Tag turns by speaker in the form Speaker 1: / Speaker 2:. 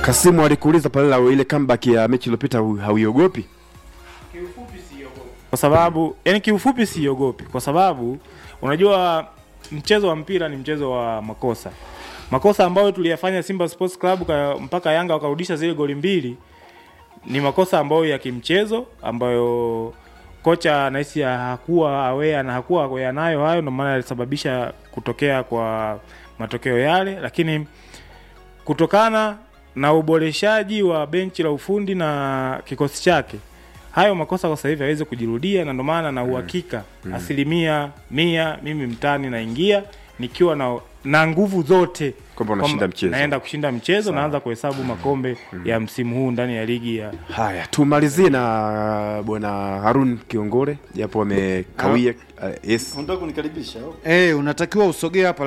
Speaker 1: Kasimu alikuuliza pale la ile comeback ya mechi iliyopita hu- hauiogopi?
Speaker 2: kwa sababu yani, kiufupi siogopi, kwa sababu unajua mchezo wa mpira ni mchezo wa makosa. Makosa ambayo tuliyafanya Simba Sports Club ka, mpaka Yanga wakarudisha zile goli mbili ni makosa ambayo ya kimchezo ambayo kocha nahisi hakuwa aware na hakuwa aware nayo hayo, ndio maana yalisababisha kutokea kwa matokeo yale, lakini kutokana na uboreshaji wa benchi la ufundi na kikosi chake hayo makosa kwa sasa hivi hawezi kujirudia, na ndio maana na uhakika asilimia mia mimi mtani naingia nikiwa na na nguvu zote
Speaker 1: Kwamba unashinda
Speaker 2: kwamba
Speaker 1: mchezo.
Speaker 2: naenda kushinda mchezo, naanza kuhesabu makombe ya msimu huu ndani ya ligi ya
Speaker 1: Haya, tumalizie na bwana Harun Kiongore japo amekawia. Uh, yes.
Speaker 3: Unataka kunikaribisha au?
Speaker 4: Eh, unatakiwa usogee hapa